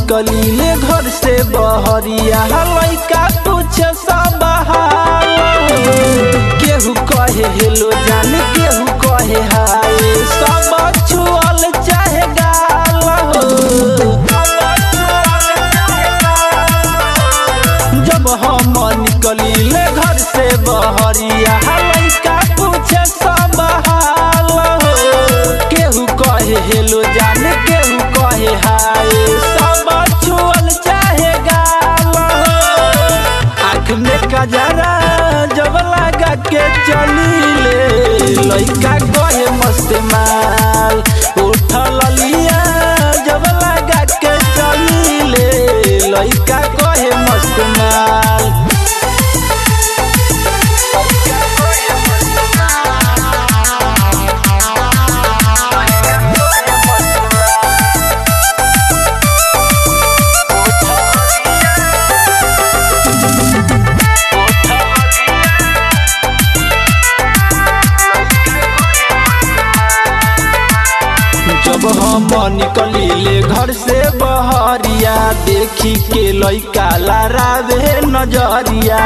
निकलीले घर से बहरिया लइका पूछे सब हाल केहू कहे हेलो जान केहू कहे हाय सब छुअल चाहे गाल जब हम निकलीले घर से बहरिया लइका पूछे सब हाल केहू कहे हेलो जान केहू कहे हाय सब छुअल चाहे गाल आँख में कजरा जब लगा के चलीले लइका कहे मस्त माल उठल लिया जब लगा के चलीले लइका कहे मस्त माल जब हम निकलीले घर से बहरिया देखी के लइका लारावे नजरिया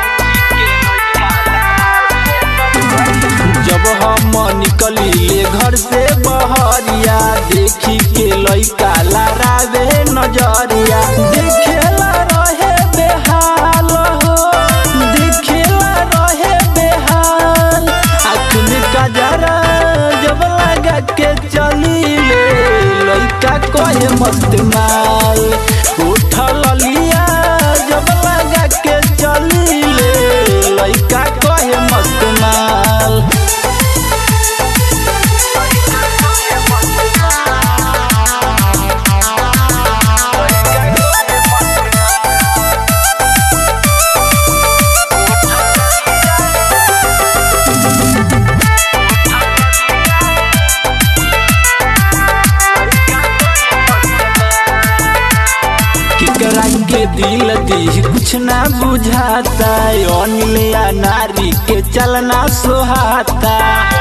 जब हम निकलीले घर से बहरिया देखी के लइका लारावे नजरिया देखेला रहे बेहाल हो देखेला रहे बेहाल आँख में कजरा जब लगा के चलीले लइका कहे मस्त माल उठल लिया जब लगा के चलीले लइका कहे मस्त माल केकरा के दिल दी कुछ ना बुझाता अनिल या नारी के चलना सोहाता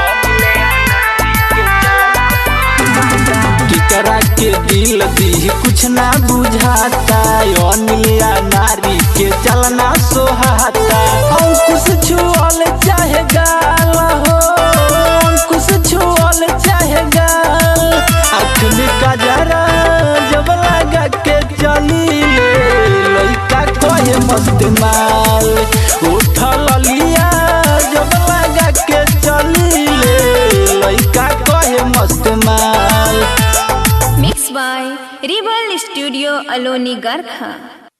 केकरा के दिल दी कुछ ना बुझाता अनिल या नारी के चलना सोहाता अंकुश छुअल चाहे गाल हो अंकुश छुअल चाहे गाल आँख में कजरा जब लगा के चलीले लइका कहे मस्त माल उठल लिया जब लगा के चलीले लइका कहे मस्त माल Mixed by Rebel Studio Aloni Garkha.